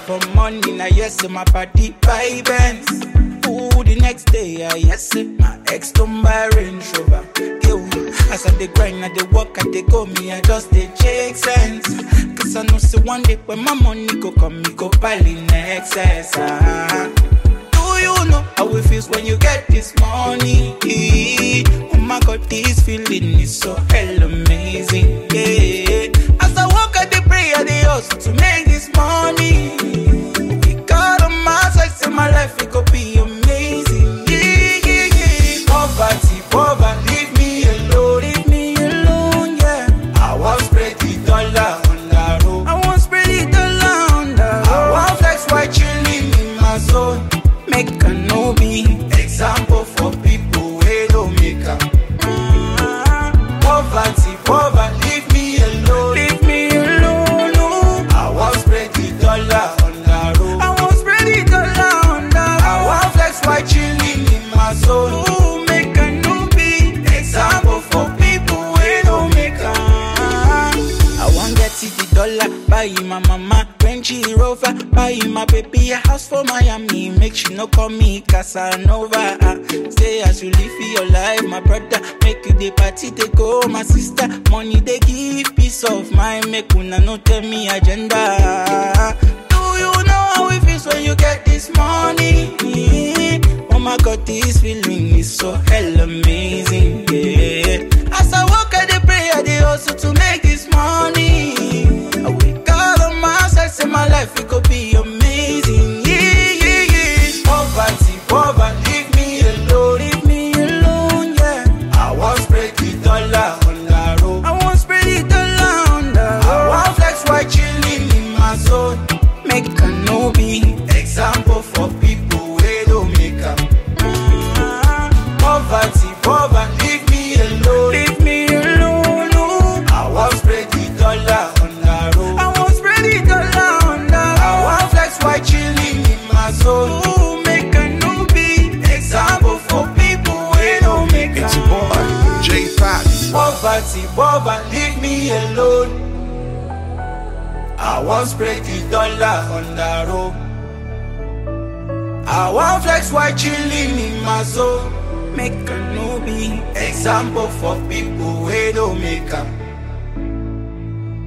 for morning, I yes, say my body vibes. Ooh, the next day, I yes, say my ex don't buy Range Rover. Yo, as I dey grind, I dey work, I dey go, me, I just dey check sense. Cause I know, say one day when my money go come, me go pile in excess. Ah. Do you know how it feels when you get this money? Oh my god, this feeling is so hell amazing. Yeah. As I walk, I dey pray, I dey hustle to make this money. God on my side, say my life it go be amazing. Yeah, yeah, yeah. Poverty, poverty, leave me alone, leave me alone. Yeah. I want spread the dollar on the road. I want spread the dollar on the road. I want flex while chilling in my zone. Make a no be example for people who don't make up. Poverty, poverty, leave me alone. Leave me alone. Oh. I want spread the dollar on the road. I want spread the dollar on the road. I want flex while chilling in my zone. Ooh, make a no be example for people who don't make up. I want get to the dollar, buy my mama Range Rover, buy my baby a house for Miami. Make she no call me Casanova. Uh, say as you live for your life, my brother. Make you the party they go, my sister. Money they give peace of mind. Make una no tell me agenda. Do you know how it feels when you get this money? Oh my God, this feeling is so hell amazing. Yeah. As I walk, I dey pray, I dey hustle to make this money. I wake up on my side, say my life it could be amazing. Yeah, yeah, yeah. Poverty, poverty, leave me alone, leave me alone. Yeah. I want spread the dollar on the road. I want spread the dollar on the road. I want flex while chilling in my zone. Make a no be example for people who don't make up. Poverty, poverty, leave me alone. Leave me alone. Oh. I want spread the dollar on the road. I want spread the dollar on the road. I want flex while chilling in my zone. Ooh, make a no be example for people who don't make It's up. your boy, J Fox. Poverty, poverty, leave me alone. I want spread the dollar on the road. I want flex while chilling in my zone. Make a no be example for people who don't make up.